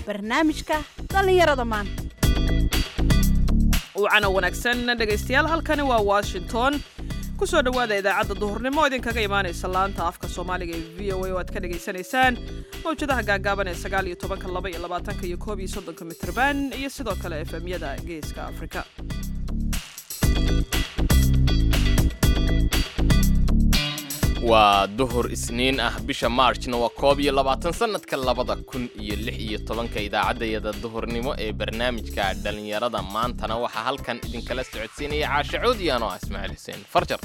barnaamijka dhallinyarada maanta wacana wanaagsan dhegaystayaal halkani waa washington ku soo dhowaada idaacadda duhurnimo oo idinkaga imaanaysa laanta afka soomaaliga ee v o a oo aad ka dhagaysanaysaan mawjadaha gaagaaban ee sagaal iyo tobanka laba iyo labaatanka iyo koob iyo soddonka mitrban iyo sidoo kale efemyada geeska afrika waa duhur isniin ah bisha maarjna waa koob iyo labaatan sannadka labada kun iyo lix iyo tobanka idaacaddayada duhurnimo ee barnaamijka dhallinyarada maantana waxaa halkan idinkala socodsiinaya caasha coodiyan oo ah ismaaciil xuseen farjar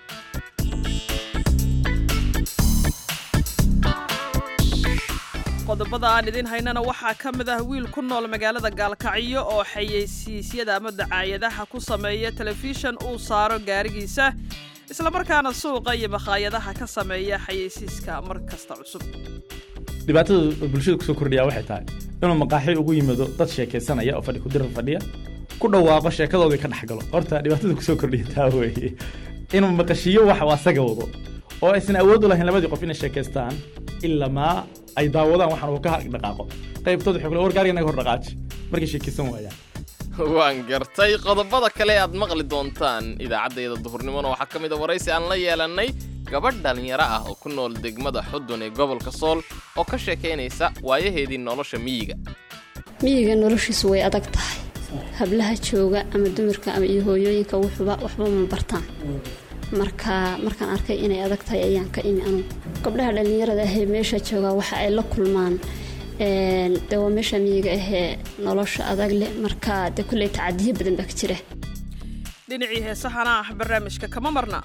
qodobada aan idiin haynana waxaa ka mid ah wiil ku nool magaalada gaalkacyo oo xayeysiisyada ama dacaayadaha ku sameeya telefishan uu saaro gaarigiisa islamarkaana suuqa iyo makhaayadaha ka sameeya xayeysiiska mar kasta cusub dhibaatada bulshada kusoo kordhiyaa waxay tahay inuu maqaaxi ugu yimaado dad sheekaysanaya oo fadhi kudirar fadhiya ku dhawaaqo sheekadoodii ka dhex galo horta dhibaatada kusoo kordhiya taa weeye inuu maqashiiyo wax uu asaga wado oo aysan awood u lahayn labadii qof inay sheekaystaan ilamaa ay daawadaan waxaan uu ka dhaqaaqo qaybtood waxay kule war gaariga naga hor dhaqaaji markay sheekaysan waayaan waan gartay qodobada kale aad maqli doontaan idaacaddayada duhurnimona waxaa ka mid a waraysi aan la yeelannay gabadh dhallinyaro ah oo ku nool degmada xudun ee gobolka sool oo ka sheekaynaysa waayaheedii nolosha miyiga miyiga noloshiisu way adag tahay hablaha jooga ama dumarka ama iyo hooyooyinka wuxuba waxba ma bartaan marka markaan arkay inay adag tahay ayaan ka imi anugu gabdhaha dhallinyarada ahee meesha joogaa waxa ay la kulmaan de waa meesha miyiga ahee nolosha adag leh marka de kulley tacadiyo badan baa ka jira dhinacii heesahana ah barnaamijka kama marna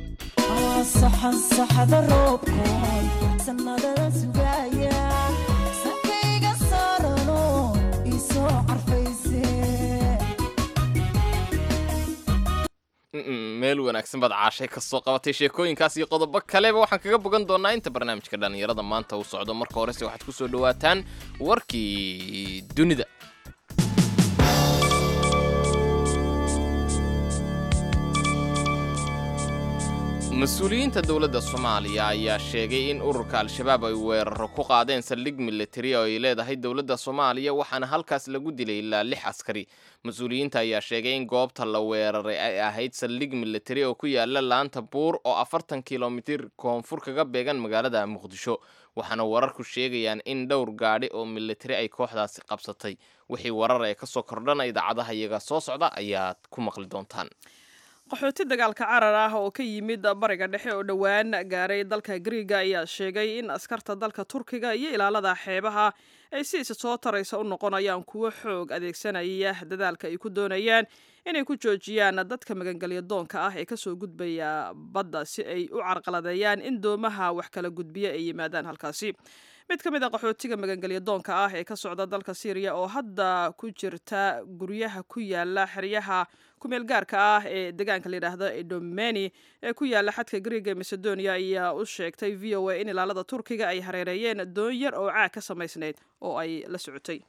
meel wanaagsan baad caashay ka soo qabatay sheekooyinkaas iyo qodobo kaleba waxaan kaga bogan doonaa inta barnaamijka dhallinyarada maanta uu socdo marka horese waxaad ku soo dhawaataan warkii dunida mas-uuliyiinta dowladda soomaaliya ayaa sheegay in ururka al-shabaab ay weeraro ku qaadeen saldhig militari oo ay leedahay dowladda soomaaliya waxaana halkaas lagu dilay ilaa lix askari mas-uuliyiinta ayaa sheegay in goobta la weeraray ay ahayd saldhig militari oo ku yaala laanta buur oo afartan kilomitir koonfur kaga beegan magaalada muqdisho waxaana wararku sheegayaan in dhowr gaadhi oo militari ay kooxdaasi qabsatay wixii warar ee kasoo kordhana idaacadaha iyaga soo socda ayaad ku maqli doontaan qaxooti dagaalka carar ah oo ka yimid bariga dhexe oo dhowaan gaaray dalka griiga ayaa sheegay in askarta dalka turkiga iyo ilaalada xeebaha ay si isa soo taraysa u noqonayaan kuwo xoog adeegsanaya dadaalka ay ku doonayaan inay ku joojiyaan dadka magangelya doonka ah ee kasoo gudbaya badda si ay u carqaladeeyaan in doomaha wax kala gudbiya ay yimaadaan halkaasi mid ka mid a qaxootiga magangelya doonka ah ee ka socda dalka syriya oo hadda ku jirta guryaha ku yaala xeryaha kumeel gaarka ah ee deegaanka layidhaahdo edomeni ee ku yaala xadka griiga ee macedonia ayaa u sheegtay v o a in ilaalada turkiga ay hareereeyeen doon yar oo caag ka samaysnayd oo ay la socotay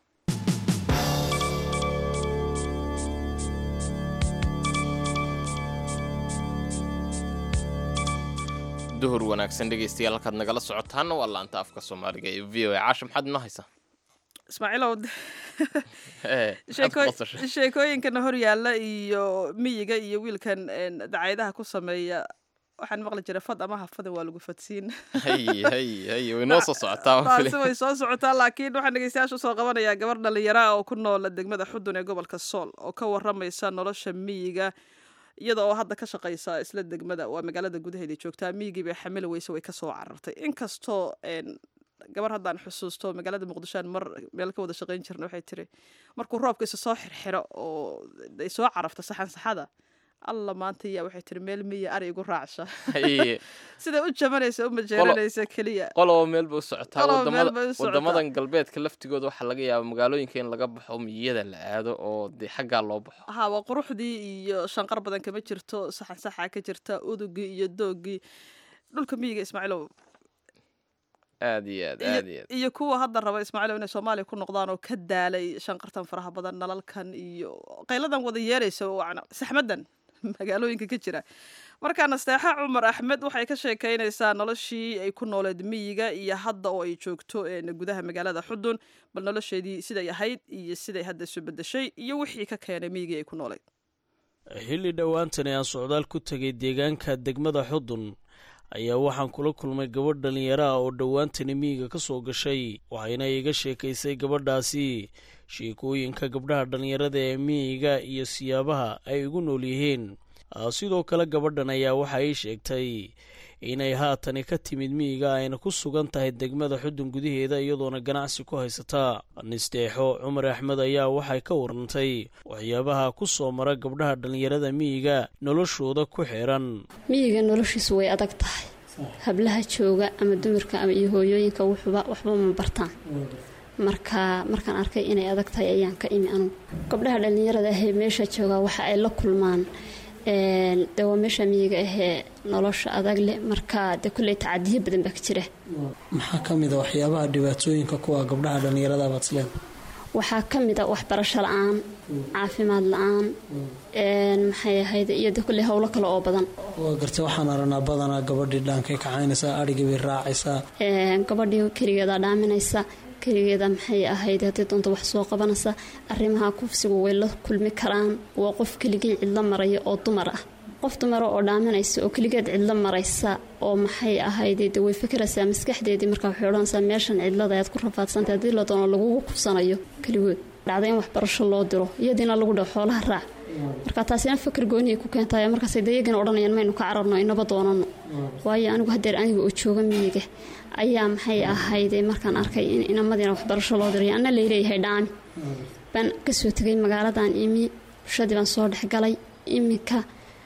duhur wanaagsan dhegaystayaal halkaad nagala socotaana waa laanta afka soomaaliga ee v o a caasha maxaad inoo haysaa ismaaciilow Eh, maxaad ku qosashay? sheekooyinkana hor yaalla iyo miyiga iyo wiilkan dacaayadaha ku sameeya waxaan maqli jiray fad ama hafada waa lagu fadsiin hay hay hay way noo soo socotaa waan taasi filay. way soo socotaa laakiin waxaan dhegeystayaasha usoo qabanayaa gabar dhallinyara ah oo ku nool degmada xudun ee gobolka sool oo ka waramaysa nolosha miyiga iyada oo hadda ka shaqaysa isla degmada waa magaalada gudaheeda joogtaa miyigii bay xamili weyse way kasoo carartay inkastoo een, gabar haddaan xusuusto magaalada muqdishoan mar meel ka wada shaqayn jirna waxay tiri markuu roobka isa soo xirxiro oo ay soo carafto saxan saxada alla maanta yaa waxay tiri meel miya ari igu raacsha Hay, sida u jabanaysa u majeeranaysa keliya qoloba meel bay u socotaa Qoloba wadamada- meel bay u socotaa. wadamadan galbeedka laftigooda waxaa laga yaabaa magaalooyinka in laga baxo miyada la aado oo dee xaggaa loo baxo haa waa quruxdii iyo shanqar badan kama jirto saxan saxa ka jirta udugii iyo doogii dhulka miyiga ismaaciilow aad iyo aad iyo- aad iyo aad iyo kuwa hadda raba ismaaciilow inay soomaaliya ku noqdaan oo ka daalay shanqartan faraha badan nalalkan iyo qayladan wada yeeraysa wacna saxmadan magaalooyinka ka jira marka nasteexa cumar axmed waxay ka sheekeynaysaa noloshii ay ku nooleed miyiga iyo hadda oo ay joogto gudaha magaalada xudun bal nolosheedii siday ahayd iyo siday hadda isu bedeshay iyo wixii ka keenay miyigii ay ku nooleyd xilli dhowaantani aan socdaal ku tegay deegaanka degmada xudun ayaa waxaan kula kulmay gabadh dhallinyaro ah oo dhowaantani miyiga ka soo gashay waxayna iga sheekaysay gabadhaasi sheekooyinka gabdhaha dhallinyarada ee miyiga iyo siyaabaha ay ugu nool yihiin sidoo kale gabadhan ayaa waxa ii sheegtay inay haatani ka timid miyiga ayna ku sugan tahay degmada xudun gudaheeda iyadoona ganacsi ku haysata nisteexo cumar axmed ayaa waxay ka warantay waxyaabaha ku soo mara gabdhaha dhallinyarada miyiga noloshooda ku xiran miyiga noloshiisu way adag tahay hablaha jooga ama dumarka ama iyo hooyooyinka wuxuba waxba ma bartaan marka markaan arkay inay adag tahay ayaan ka imi anugu gabdhaha dhallinyarada ahee meesha joogaa waxa ay la kulmaan de waa meesha miyiga ahee nolosha adag leh marka de kulley tacadiyo badan baa ka jira maxaa ka mid a waxyaabaha dhibaatooyinka kuwa gabdhaha dhallinyarada baad isleen waxaa ka mid a waxbarasho la-aan caafimaad la-aan maxay ahayd iyo de kulley howlo kale oo badan waa gartay waxaan aragnaa badanaa gabadhii dhaankay kacaynaysaa adhigii bay raacaysaa gabadhii keligeeda dhaaminaysa keligeeda maxay ahayd haddii doonta wax soo qabanaysa arrimaha kufsigu way la kulmi karaan waa qof keligii cidlo maraya oo dumar ah qof dumara oo dhaaminaysa oo keligeed cidlo maraysa oo maxay ahayd de way fakeraysaa maskaxdeedii markaa waxay odhanaysaa meeshan cidlada ayaad ku rafaadsantay haddii la doono lagugu kufsanayo keligood dhacda in waxbarasho loo diro iyadiina lagu dhaho xoolaha raac marka taasina fakar gooniay ku keentay markaasay dayagana odhanayaan maynu ka cararno inaba doonano waayo anigu hadeer aniga oo jooga miyiga ayaa maxay ahayd markaan arkay in inamadiina waxbarasho loo diray anna layleeyahay dhaami baan kasoo tegay magaaladan imi bulshadii baan soo dhexgalay iminka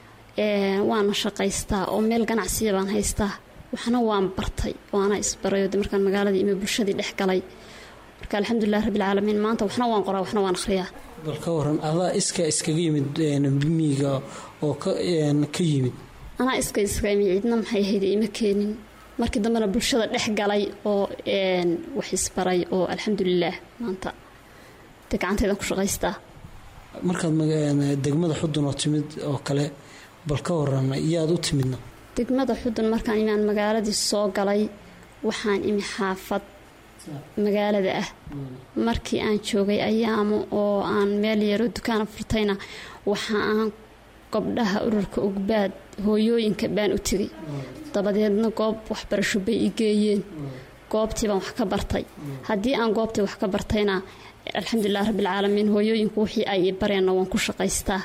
waana shaqaystaa oo meel ganacsiya baan haystaa waxna waan bartay waana isbarayo de markaan magaaladii imi bulshadii dhexgalay marka alxamdulilah rabbilcaalamiin maanta waxna waan qoraa waxna waan akhriyaa bal ka waran adaa iska iskaga yimid miyiga oo ka yimid anaa iska iskaga yimid cidna maxay ahayd ima keenin markii dambena bulshada dhex galay oo wax isbaray oo alxamdulilaah maanta de gacantaydan ku shaqaystaa markaad degmada xudun oo timid oo kale bal ka waran iyaad u timidna degmada xudun markaan imaan magaaladii soo galay waxaan imi xaafad magaalada ah markii aan joogay ayaamo oo aan meel yaroo dukaana furtayna waxa aan gabdhaha ururka ugbaad hooyooyinka baan u tegay dabadeedna goob waxbarasho bay i geeyeen goobtii baan wax ka bartay haddii aan goobtii wax ka bartayna alxamdulilah rabbilcaalamiin hooyooyinku wixii ay i bareenna waan ku shaqaystaa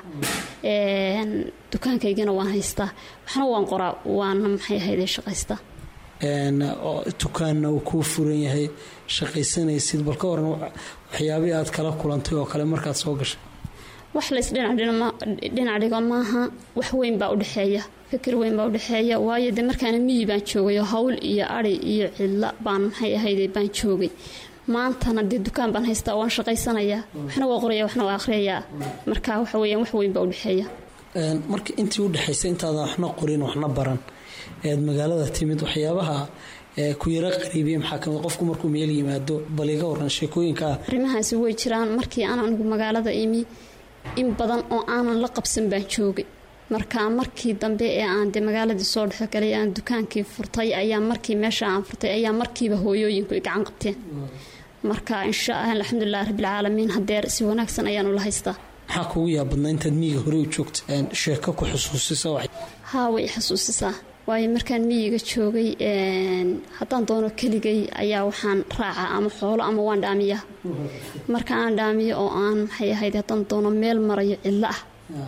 dukaankaygana waan haystaa waxna waan qoraa waana maxay ahayd shaqaystaa dukaanna uu kuu furan yahay shaqaysanaysid bal ka waran waxyaabihii aad kala kulantay oo kale markaad soo gashay wax lays dhinac dhigo maaha wax weyn baa udhexeeya fikir weyn baa udhexeeya waayo de markaana miyi baan joogayo hawl iyo ari iyo cidla baan maxay ahayd baan joogay maantana dee dukaan baan haystaa waan shaqaysanayaa waxna waa qoraya waxna waa akhriyayaa marka waxa weyaan wax weyn baa udhexeeya marka intii udhexaysa intaadan waxna qorin waxna baran eed magaalada timid waxyaabaha ku yaro qariibiya maxaa kamid qofku markuu meel yimaado bal iga waran sheekooyinkaa arrimahaasi way jiraan markii aan anigu magaalada imi in badan oo aanan la qabsan baan joogay marka markii dambe ee aan de magaaladii soo dhexgalay aan dukaankii furtay ayaa markii meesha aan furtay ayaa markiiba hooyooyinku i gacan qabteen marka insha allah alxamdulilah rabbilcaalamiin hadeer si wanaagsan ayaan ula haystaa maxaa kugu yaabadnaa intaad miyiga hore u joogta sheeko ku xusuusisa haa way i xusuusisaa waayo markaan miyiga joogay haddaan doono keligay ayaa waxaan raaca ama xoolo ama waan dhaamiyaa marka aan dhaamiyo oo aan maxay ahayd haddaan doono meel marayo cidlo ah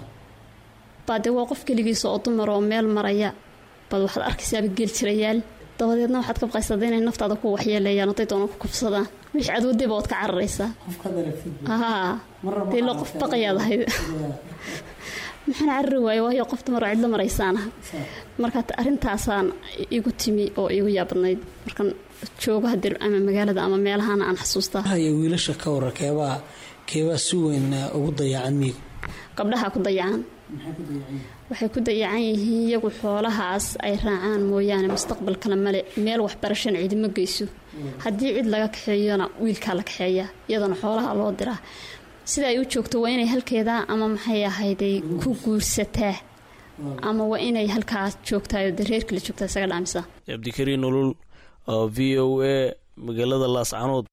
baa dee waa qof keligiisa oo dumar oo meel maraya bad waxaad arkaysaaba geel jirayaal dabadeedna waxaad ka baqaysaada inay naftaada ku waxyeeleeyaan hadday doono ku kufsadaan wixii cadoodayba waad ka cararaysaa haa dee lo qof baqayaad ahayd maxaan carari waayo waayo qof dumar oo cidlo maraysaanaha marka arrintaasaan igu timi oo igu yaabadnayd markaan joogo hadeer ama magaalada ama meelahana aan xasuustaa haya wiilasha ka warar keebaa keebaa si weyn ugu dayacan miyiga gabdhaha ku dayacan waxay ku dayacan yihiin iyagu xoolahaas ay raacaan mooyaane mustaqbal kale male meel waxbarashana cidima geyso haddii cid laga kaxeeyona wiilkaa la kaxeeyaa iyadana xoolaha loo diraa sida ay u joogto waa inay halkeeda ama maxay ahayday ku guursataa ama waa inay halkaas joogtaay oo dareerkala joogtaa isaga dhaamisa cabdikariin ulul oo v o a magaalada laascanood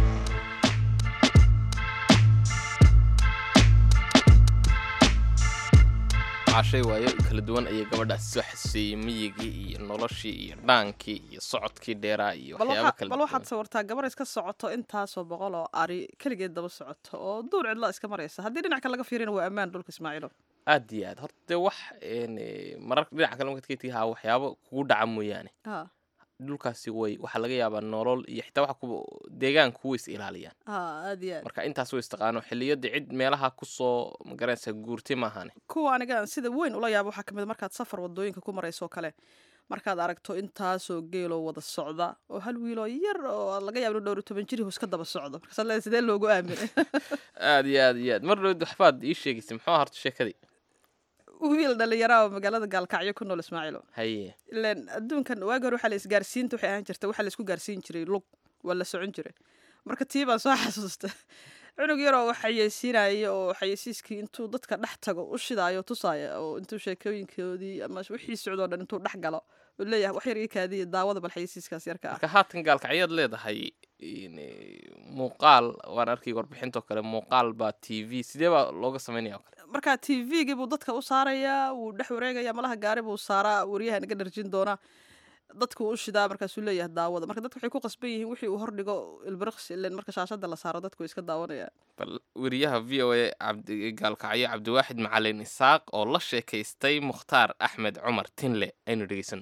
cashay waayo kala duwan ayay gabadhaas soo xasuusiyey miyigii iyo noloshii iyo dhaankii iyo socodkii dheeraa iyo bal waxyaabo waxa- kala bal duwan waxaad sawirtaa gabar iska socoto intaasoo boqol oo ari keligeed daba socoto oo duur cidla iska maraysa haddii dhinac kale laga fiirina waa ammaan dhulka ismaaciilo aad iyo aad horta dee wax een, eh, mararka dhinaca kale markaad ka tigi haa waxyaabo kugu dhaca mooyaane ha dhulkaasi way waxaa laga yaabaa nolol iyo xitaa waxa kuwa deegaanku way is ilaaliyaan ha aad iyo aad marka intaas way istaqaano xilliyada cid meelaha kusoo magaranaysa guurti maahane kuwa aniga aan sida weyn ula yaabo waxaa kamid markaad safar wadooyinka ku marayso kale markaad aragto intaasoo geeloo wada socda oo hal wiiloo yar oo laga yaabo inuu dhowr iyo toban jiri iska daba socdo markaasaad leedahay sidee loogu aaminay aad iyo aad iyo aad mar dhowd waxbaad ii sheegaysay muxuu horta sheekadii wiil dhalinyaraa oo magaalada gaalkacyo ku nool ismaaciilo haye ilan adduunkan waagi hore waxaa la isgaarsiinta waxay ahaan jirta waxaa la isku gaarsiin jiray lug waa la socon jiray marka tii baan soo xasuusta cunug yaroo wax xayeysiinaya oo xayeysiiskii intuu dadka dhex tago u shidaayo tusaaya oo intuu sheekooyinkoodii ama wixii socdoo dhan intuu dhex galo uu leeyahay wax yar ii kaadiya daawada bal xayeysiiskaas yarka ah marka haatan gaalkacyaad leedahay in, eh, muuqaal waan arkay warbixintoo kale muuqaal baa t v sidee baa looga samaynaya oo kale marka t v-gii buu dadka u saarayaa wuu dhex wareegaya malaha gaari buu saaraa waryahan iga dharjin doona dadku u shidaa markaasuu leeyahay daawada marka dadku waxay ku qasban yihiin wixii uu hordhigo ilbiriqsi ilen marka shaashada la saaro dadku way iska daawanayaan bal weriyaha v o a cabdi gaalkacyo cabdiwaaxid macalin isaaq oo la sheekaystay mukhtaar axmed cumar tinle aynu dhegeysan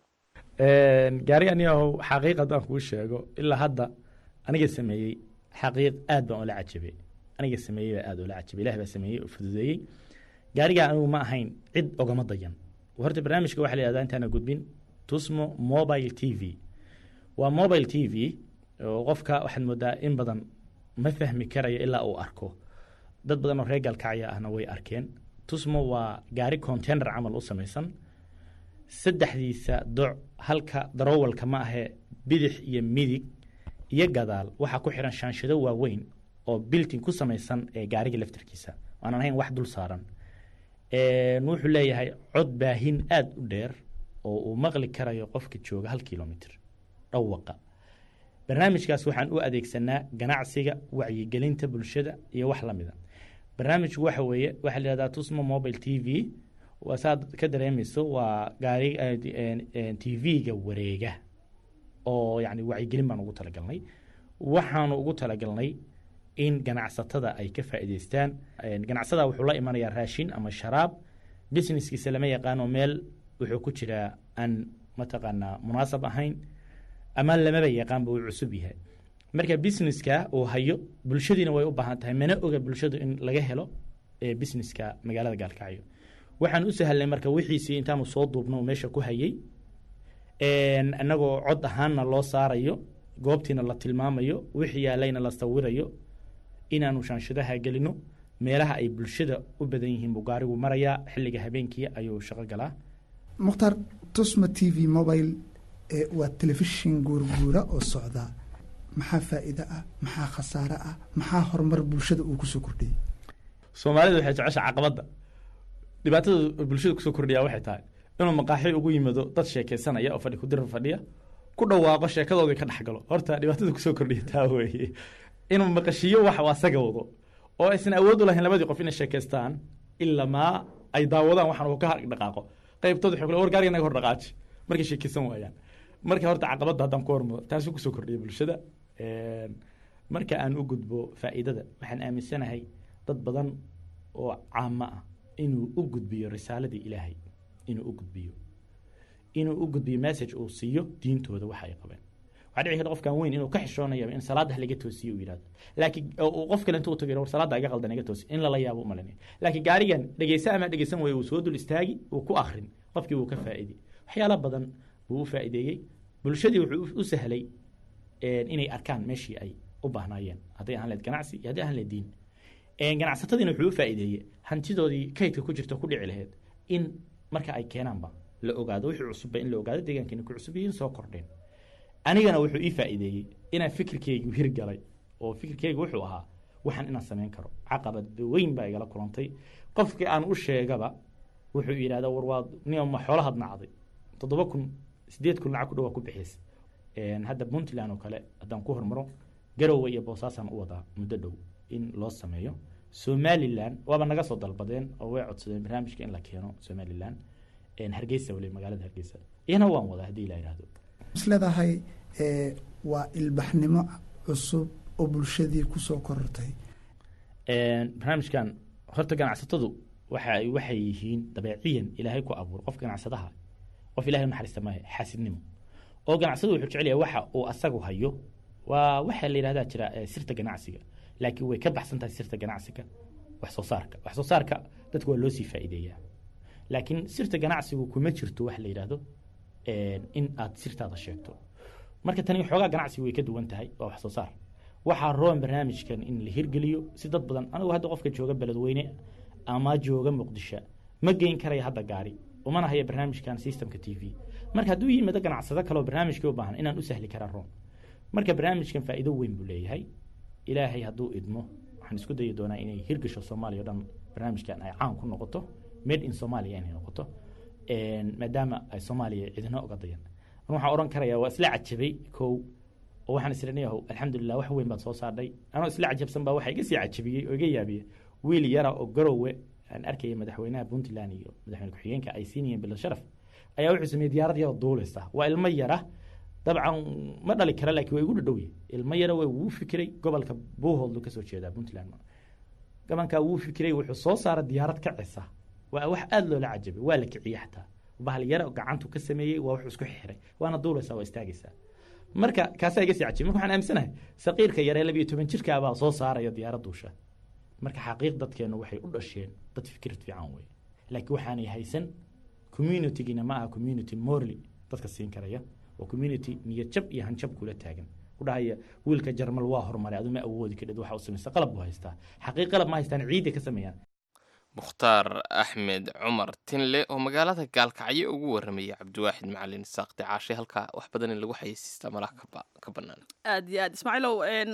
gaari aniyahow xaqiiq haddaan kuu sheego ilaa hadda aniga sameeyey xaqiiq aad baan ula cajabay aniga sameeyey baa aad ula cajabay ilaah baa sameeyey oo fududeeyey gaarigaa anigu ma ahayn cid ogama dayan horta barnaamijka waxaa la yihahdaa intaana gudbin tusmo mobile t v waa mobile t v oo qofka waxaad moodaa in badan ma fahmi karayo ilaa uu arko dad badan oo reer gaalkacya ahna way arkeen tusmo waa gaari container camal u samaysan saddexdiisa doc halka darowalka ma ahee bidix iyo midig iyo gadaal waxaa ku xiran shaanshado waaweyn oo biltin ku samaysan ee gaariga laftarkiisa aanan ahayn wax dul saaran wuxuu leeyahay cod baahin aada u dheer oo uu maqli karayo qofka jooga hal kilomitr dhawaqa barnaamijkaas waxaan u adeegsanaa ganacsiga wacyigelinta bulshada iyo wax lamida barnaamijku waxa weeye waxaa la yihahdaa tusmo mobile t v waa saad ka dareemayso waa gaari t v-ga wareega oo yani wacyigelin baan ugu talagalnay waxaanu ugu talagalnay in ganacsatada ay ka faa'iideystaan ganacsadaa wuxuu la imanayaa raashin ama sharaab businesskiisa lama yaqaano meel wuxuu ku jiraa aan mataqaanaa munaasab ahayn ama lamaba yaqaanba uu cusub yahay marka businesska uu hayo bulshadiina way u baahan tahay mana oga bulshadu in laga helo businesska magaalada gaalkacyo waxaan u sahlnay marka wixiisii intaanu soo duubno meesha ku hayay inagoo cod ahaanna loo saarayo goobtiina la tilmaamayo wixii yaalayna la sawirayo inaanu shaanshadaha gelino meelaha ay bulshada u badan yihiin buu gaarigu marayaa xilliga habeenkii ayuu shaqo galaa mukhtaar tusma t v mobile waa telefishin guurguura oo socda maxaa faa'iide ah maxaa khasaare ah maxaa horumar bulshada uu kusoo kordhiyey soomaalida waxay jecesha caqabadda dhibaatada bulshada kusoo kordhiyaa waxay tahay inuu maqaaxi ugu yimado dad sheekeysanaya oo fadhi kudirar fadhiya ku dhawaaqo sheekadoodii ka dhex galo horta dhibaatada kusoo kordhiya taa weeye inuu maqashiiyo wax asaga wado oo aysan awood u lahayn labadii qof inay sheekeystaan ilamaa ay daawadaan waxaan uu ka dhaqaaqo qaybtood waxay kule war gaariga naga hor dhaqaaji markay sheekeysan waayaan marka horta caqabadda haddaan ku hormado taasuu kusoo kordhiya bulshada marka aan u gudbo faa'iidada waxaan aaminsanahay dad badan oo caamo ah inuu u gudbiyo risaaladii ilaahay inuu u gudbiyo inuu u gudbiyo message uu siiyo diintooda waxa ay qabeen waxaa dhici karta qofkan weyn inuu ka xishoonayo in salaada laga toosiyo uu yidhahdo laakiin uu qof kale intuu tago war salaada iga qaldan iga toosi in lala yaabo umalanay laakiin gaarigan dhegeysa ama dhegeysan wayo uu soo dul istaagi uu ku akrin qofkii wuu ka faa'iidey waxyaala badan buu u faa'iideeyey bulshadii wuxuu u sahlay inay arkaan meeshii ay u baahnaayeen hadday ahaan leed ganacsi iyo hadday ahaan leed diin ganacsatadiina wuxuu u faa'iideeyey hantidoodii kaydka ku jirta ku dhici laheyd in marka ay keenaanba la ogaado wixii cusubba in la ogaado deegaankiina ku cusub yihiin soo kordheen anigana wuxuu ii faa'iideeyey inaan fikirkeygu hirgalay oo fikirkeygu wuxuu ahaa waxaan inaan samayn karo caqabad weyn baa igala kulantay qofkii aan u sheegaba wuxuu yidhahdaa war waa nima xoolahaad nacday toddoba kun sideed kun lacag ku dhawaa ku bixiysa hadda puntland oo kale haddaan ku hormaro garowe iyo boosaasaan u wadaa muddo dhow in loo sameeyo somalilan waaba naga soo dalbadeen oo way codsadeen barnaamijka in la keeno somalilan hargeysa weli magaalada hargeysa iyana waan wadaa haddii la yidhaahdo isleedahay waa ilbaxnimo cusub oo bulshadii kusoo korortay barnaamijkan horta ganacsatadu waxa ay waxay yihiin dabeeciyan ilaahay ku abuur qof ganacsadaha qof ilahay naxariista maahe xaasidnimo oo ganacsadu wuxuu jecel yahay waxa uu asagu hayo waa waxaa la yidhahdaa jira sirta ganacsiga laakiin way ka baxsan tahay sirta ganacsiga wax soo saarka wax soo saarka dadku waa loo sii faa'iideeyaa laakiin sirta ganacsigu kuma jirto wax la yidhaahdo in aad sirtaada sheegto marka tani xoogaa ganacsigu way ka duwan tahay waa wax soo saar waxaa roon barnaamijkan in la hirgeliyo si dad badan anigu hadda qofka jooga beledweyne ama jooga muqdisho ma geyn karaya hadda gaari umana haya barnaamijkan systemka t v marka hadduu yimaado ganacsado kaleoo barnaamijkii u baahan inaan u sahli karaa roon marka barnaamijkan faa'iido weyn buu leeyahay ilaahay hadduu idmo waxaan isku dayi doonaa inay hirgasho soomaaliya o dhan barnaamijkan ay caan ku noqoto made in somalia inay noqoto maadaama ay soomaaliya cidina oga dayan an waxaan odhan karayaa waa isla cajabay kow oo waxaan islenayahow alxamdulilah wax weyn baad soo saardhay anoo isla cajabsan baa waxa iga sii cajabiyey oo iga yaabiyey wiil yara oo garowe aan arkayay madaxweynaha puntland iyo madaxweyne ku-xigeenka ay siinayeen bilad sharaf ayaa wuxuu sameeyey diyaarad yaroo duuleysa waa ilmo yara dabcan ma dhali kara laakiin waa igu dhadhowye ilmo yara waa wuu fikiray gobolka buuhoodlu kasoo jeedaa puntland gabankaa wuu fikiray wuxuu soo saara diyaarad kacisa waa wax aada loola cajabay waa la kiciyey xataa bahal yara gacantu ka sameeyey waa wuxuu isku xiray waana duuleysaa waa istaagaysaa marka kaasaa iga sii cajibay marka waxaan aaminsanahay saqiirka yaree labiyo toban jirkaabaa soo saaraya diyaarad duusha marka xaqiiq dadkeenu waxay u dhasheen dad fikrad fiican wey laakiin waxaanay haysan communitygina ma aha community morly dadka siin karaya waa community niyad jab iyo hanjab kula taagan udhahaya wiilka jarmal waa horumaray adu ma awoodi kadhid waxa u samaysta qalab buu haystaa xaqiiq qalab ma haystaan ciiday ka sameeyaan mukhtaar axmed cumar tinle oo magaalada gaalkacyo ugu warramayay cabdiwaaxid macalin saaqti caashe halkaa wax badan in lagu xayeysiistaa malaha ka bannaan aad iyo aad ismaaciilow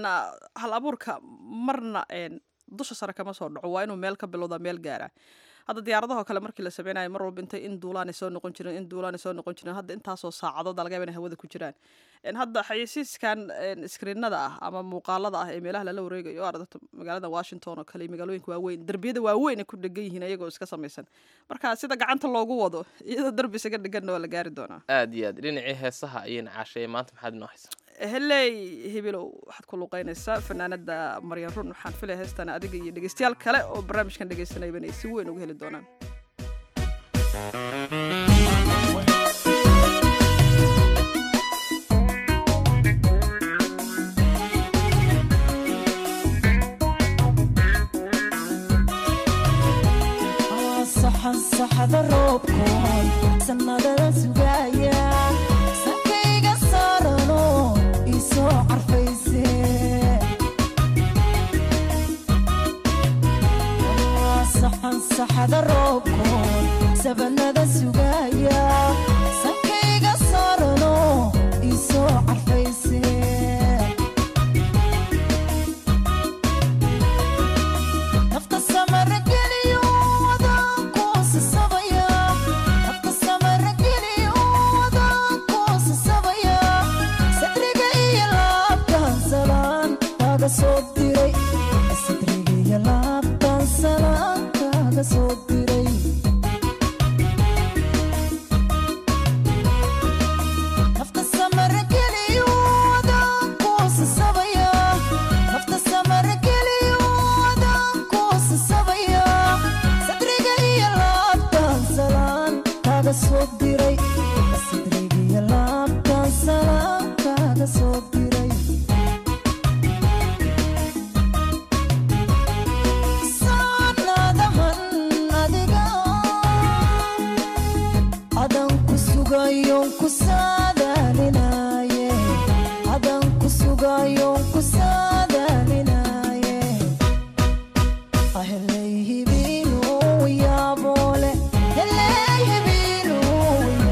hal abuurka marna dusha sare kama soo dhaco waa inuu meel ka bilowda meel gaara hadda diyaaradaho kale markii la sameynayo mar walba intay in duulaanay soo noqon jireen in duulaanay soo noqon jireen hadda intaasoo saacadood laga yaaba inay hawada ku jiraan hadda xayeysiiskan iskriinada ah ama muuqaalada ah ee meelaha lala wareegayo o ardata magaalada washington oo kale iyo magaalooyinka waaweyn derbiyada waaweyn ay ku dhegan yihiin ayagoo iska samaysan marka sida gacanta loogu wado iyadoo derbi isaga dheganna waa la gaari doonaa aad iyo aad dhinacii heesaha ayayna caasheye maanta maxaad inoo haysaa heley hibilow waxaad ku luuqeynaysaa fanaanada maryan run waxaan filaya heestan adiga iyo dhegeystayaal kale oo barnaamijkan dhegeysanayba inay si weyn uga heli doonaan saxada roobkoon sanadada sugaya sankayga saarano isoo carfayse saxan saxada roobkoon sabanada sugaya sankayga saarano isoo carfayse nafta samara geliyo sadrigiyo laabtan salaan kaaga soo diray nafta samara geliyo adaan kuusasabaya nafta samara geliyo adaan kuusasabaya sadriga iyo laabtan salaan kaaga soo diray sadrigiyo laabtan salaan kaaga soo diray sugayon ku saadaalinaye adan ku sugayon ku saadaalinaye aheley hibiinu yaabole heley hibiinu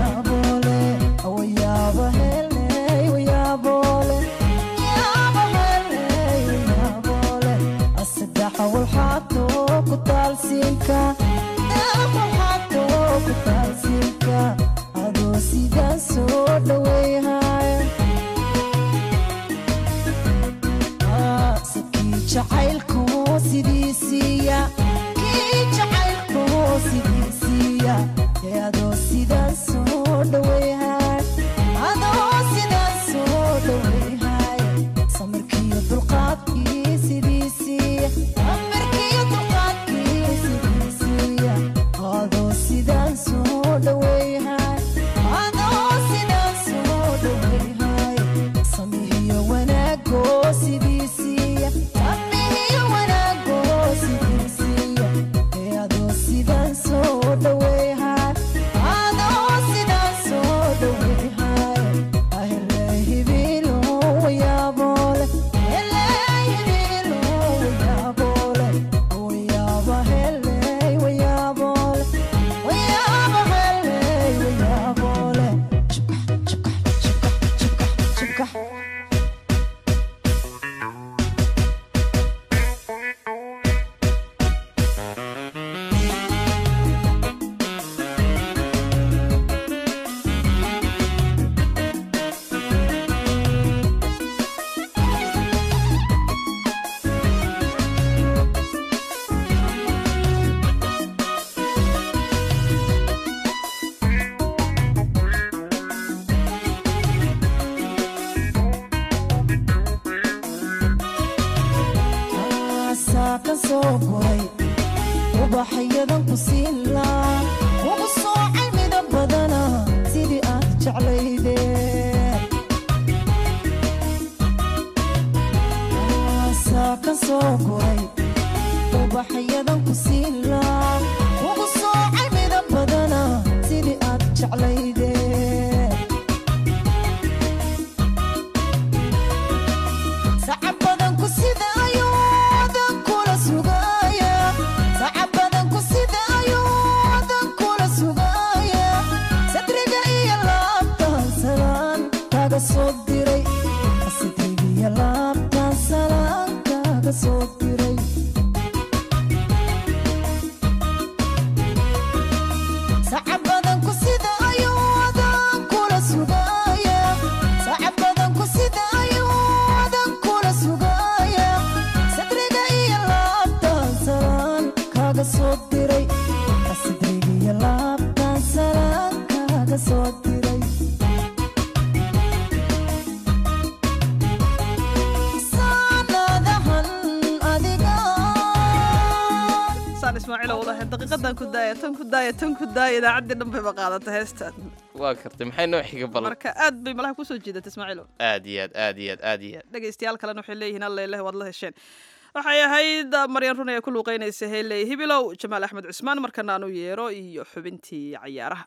guray ubaxyadan ku siilaa ugu soocay midab badana sidii aad jeclayde aasaa ka soo guray ubaxyadan ku siilaa ugu soocay midab badana sidii aad jeclayde sacab badan ku sida ayuudan kula sugaya sacab badan ku sida ayuudan kula sugaya sadriga iyo laabtan salaan kaga soo diray sadriga iyo laabtan salaan kaga soo diray sacab badan ku sida ayuudan kula sugaya sacab badan ku sida ayuudan kula sugaya sadriga iyo laabtan salaan kaga soo diray sadriga iyo laabtan salaan kaga soo diray saanadahan adiga saan ismaaciil wadahay daqiiqadan ku daaya tan ku daaya tan ku daaya idaacaddii dhan bayba qaadata heestan waa kartay maxay noo xiga balan marka aad bay malaha kusoo jiidata ismaaciilo aad iyo aad aad iyo aad aad iyo aad dhegaystayaal kalena waxay leeyihiin alla ileh waad la hesheen waxay ahayd maryan run ee ku luuqeynaysa heeley hibilow jamaal axmed cusmaan markana aan u yeero iyo xubintii cayaaraha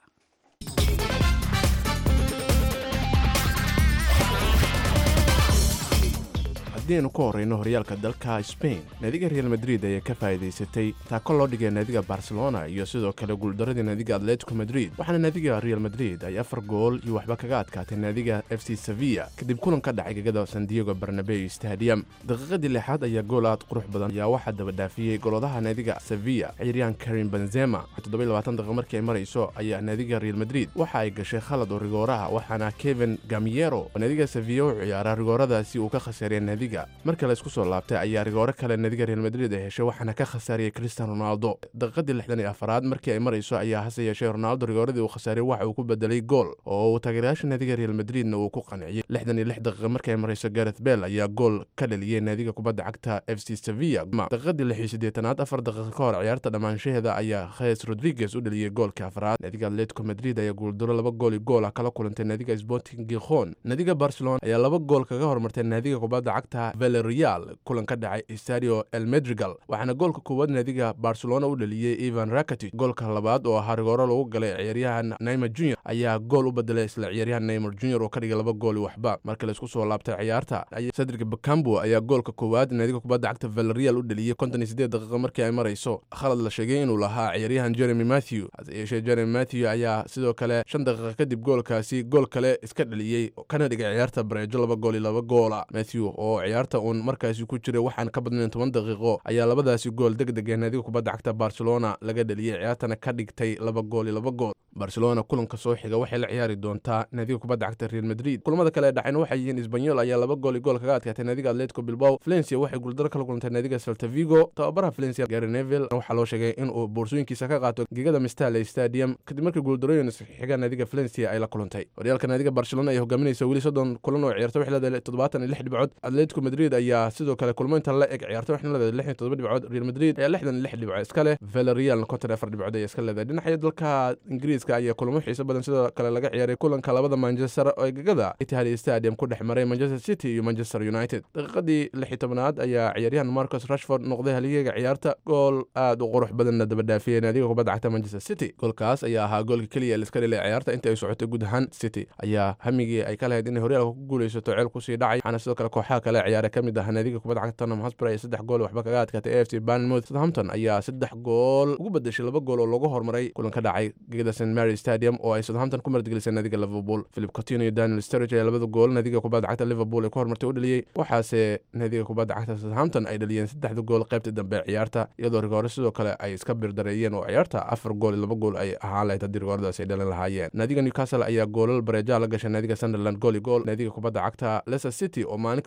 haddiaynu ku horrayno horyaalka dalka sbain naadiga real madrid ayaa ka faa'iidaysatay taako loo dhigay naadiga barcelona iyo sidoo kale guuldaradii naadiga atletico madrid waxaana naadiga real madrid ay afar gool iyo waxba kaga adkaatay naadiga f c sevilla kadib kulan ka dhacay gegada san diego barnabeu stadium daqiiqadii lixaad ayaa gool aad qurux badan ayaa waxaa dabadhaafiyey goladaha naadiga sevilla ciyaaryahan karim benzema daqiiqo markii ay marayso ayaa naadiga real madrid waxa ay gashay khalad oo rigooraha waxaana kevin gamiero oo naadiga sevilla u ciyaara rigooradaasi uu ka khasaariyay naadiga marka la isku soo laabtay ayaa rigooro kale naadiga real madrid ay heshay waxaana ka khasaariyey cristian ronaldo daqiiqadii lixdan iyo afaraad markii ay marayso ayaa hase yeeshee ronaldo rigooradii uu khasaariyey waxa uu ku bedelay gool oo uu taageerayaasha naadiga real madridna uu ku qanciyey lixdan iyo lix daqiiqa markii ay marayso gareth bell ayaa gool ka dhaliyey naadiga kubadda cagta f c sevilla daqiiqadii lix iyo siddeetanaad afar daqiiqa ka hor ciyaarta dhammaanshaheeda ayaa khes rodriguez u dhaliyey goolka afraad naadiga atletico madrid ayaa guuldaro laba gool iyo gool ah kala kulantay naadiga sporting gikhon naadiga barcelona ayaa laba gool kaga hormartay naadiga kubadda cagta valerial kulan ka dhacay stadio el medrigal waxaana goolka koowaad naadiga barcelona u dhaliyey ivan rakatic goolka labaad oo ahaa rigooro lagu galay ciyaaryahan neymar junior ayaa gool u bedelay isla ciyaaryahan neymar junior oo ka dhigay laba gool iyo waxba marka laisku soo laabtay ciyaarta cedric bakambo ayaa goolka koowaad naadiga kubadda cagta valerial u dhaliyey konton iyo siddeed daqiiqa markii ay marayso khalad la sheegay inuu lahaa ciyaaryahan jeremy matthew hase yeeshee jeremy matthew ayaa sidoo kale shan daqiiqa kadib goolkaasi gool kale iska dhaliyey kana dhigay ciyaarta bareejo laba gool iyo laba goola matthew oo ciyaarta uun markaasi ku jiray waxaan ka badnayn toban daqiiqo ayaa labadaasi gool deg deg ee naadiga kubadda cagta barcelona laga dhaliyey ciyaartana ka dhigtay laba gool iyo laba gool barcelona kulanka soo xiga waxay la ciyaari doontaa naadiga kubadda cagta real madrid kulamada kale ee dhacayna waxay yihiin isbanyol ayaa laba gool iyo gool kaga adkaatay naadiga atletico bilbao valencia waxay guuldaro kala kulantay naadiga celta vigo tababaraha valencia gary neville waxaa loo sheegay inuu boorsooyinkiisa ka qaato gegada mistale stadium kadib markii guuldarooyin xiga naadiga valencia ay la kulantay horyaalka naadiga barcelona ay hogaaminaysa weli soddon kulan oo ciyaarta waxay leedahay toddobaatan iyo lix dhibcood atletico madrid ayaa sidoo kale kulmo inta la eg ciyaarta waxayna leedahay lix iyo toddoba dhibcood real madrid ayaa lixdan iyo lix dhibcood iska leh valerial konton afar dhibcood ayaa iska leedahay dhinaca dalka ingiriiska ayaa kulamo xiiso badan sidoo kale laga ciyaaray kulanka labada manchester oo gegada itihad stadium ku dhex maray manchester city iyo manchester united daqiiqadii lix iyo tobanaad ayaa ciyaaryahan marcus rashford noqday haliyeyga ciyaarta gool aad u qurux badanna dabadhaafiyey naadiga kubadda cagta manchester city goolkaas ayaa ahaa goolka keliya ee liska dhilay ciyaarta inta ay socotay guud ahaan city ayaa hamigii ay ka lahayd inay horyaalka ku guuleysato ceel kusii dhacay waxaana sidoo kale kooxaha kale ciyaara ka mid ah naadiga kubadda cagta tottenham hotspur ee saddex gool waxba kaga adkaatay a f c bournemouth southampton ayaa saddex gool ugu bedeshay laba gool oo lagu hormaray kulan ka dhacay gegada st mary stadium oo ay southampton ku martigelisay naadiga liverpool philip coutinho iyo daniel sturridge ayaa labada gool naadiga kubadda cagta liverpool ay ku hormartay u dhaliyey waxaase naadiga kubadda cagta southampton ay dhaliyeen saddexda gool qaybta dambe ee ciyaarta iyadoo rigoore sidoo kale ay iska birdareeyeen oo ciyaarta afar gool iyo laba gool ay ahaan lahayd haddii rigooradaas ay dhalin lahaayeen naadiga newcastle ayaa goolal bareejaha la gashay naadiga sunderland gool iyo gool naadiga kubadda cagta leicester city oo maalin ka horeysayna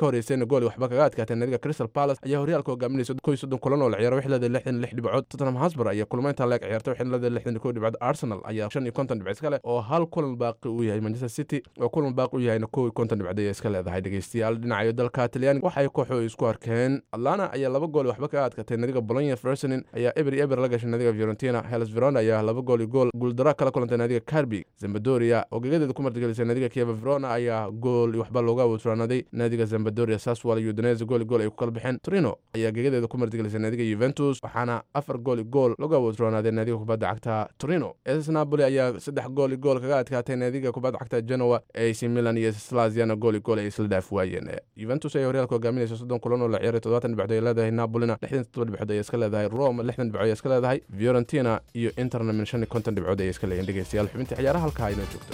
gool waxba kaga adkaatay naadiga crystal palace ayaa horyaalka hogaaminaysa kow iyo soddon kulan oo la ciyaaro waxay leedahay lixdan iyo lix dhibcood tottenham hotspur ayaa kulmaynta leeg ciyaartay waxay leedahay lixdan iyo kow dhibcood arsenal ayaa shan iyo konton dhibcood iska leh oo hal kulan baaqi uu yahay manchester city oo kulan baaqi u yahayna kow iyo konton dhibcood ayay iska leedahay dhegeystayaal dhinacayo dalka talyaaniga waxay kooxo isku arkeen atlana ayaa laba gool waxba kaga adkaatay naadiga bolonya fersonin ayaa eber iyo eber la gashay naadiga fiorentina hellas verona ayaa laba gool iyo gool guuldara kala kulantay naadiga carbi zambadoria oo gegadeeda ku martigelisay naadiga kieva verona ayaa gool iyo waxba looga awutraanaday naadiga zambadoria saswal iyo udinese gool iyo gool ay ku kala baxeen torino ayaa gegadeeda ku martigelisay naadiga juventus waxaana afar gool iyo gool looga awutraanaaday naadiga kubadda cagta torino ss napoli ayaa saddex gool iyo gool kaga adkaatay naadiga kubadda cagta genoa ac milan iyo slaziana gool iyo gool ay isla dhaaf waayeen juventus ayaa horyaalka hogaaminaysa soddon kulan oo la ciyaaray toddobaatan dhibcood ay leedahay napolina lixdan toddoba dhibcood ayay iska leedahay rome lixdan dhibcood ayay iska leedahay fiorentina iyo interna min shan iyo konton dhibcood ayay iska leeyihin dhegeystayaal xubinta ciyaaraha halkaa aynoo joogto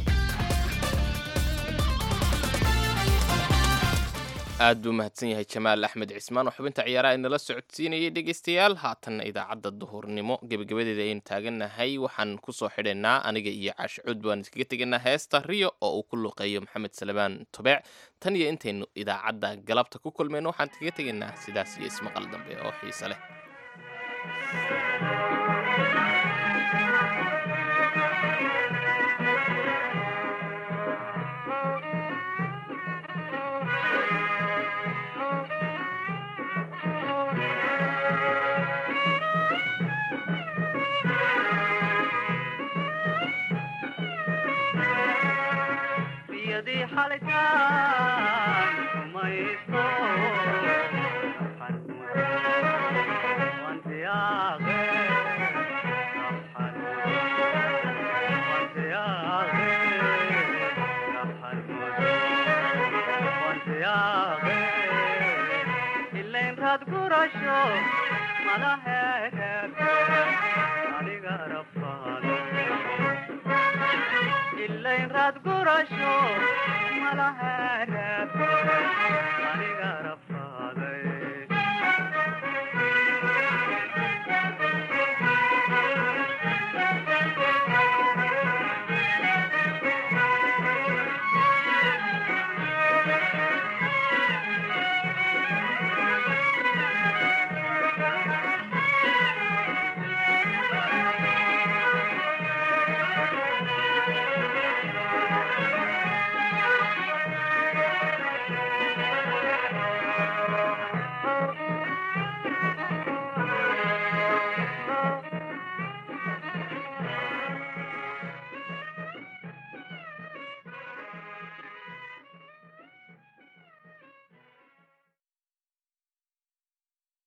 aad buu mahadsan yahay jamaal axmed cismaan oo xubinta ciyaaraha inala socodsiinayay dhegeystayaal haatanna idaacadda duhurnimo gebagabadeeda ayaynu taagannahay waxaan kusoo xidhaynaa aniga iyo caashicud baan iskaga tegaynaa heesta riyo oo uu ku luqeeyo maxamed salebaan tobeec tan iyo intaynu idaacadda galabta ku kulmayno waxaan kaga tegaynaa sidaas iyo ismaqal dambe oo xiise leh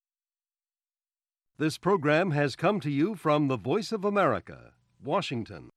This program has come to you from the Voice of America, Washington.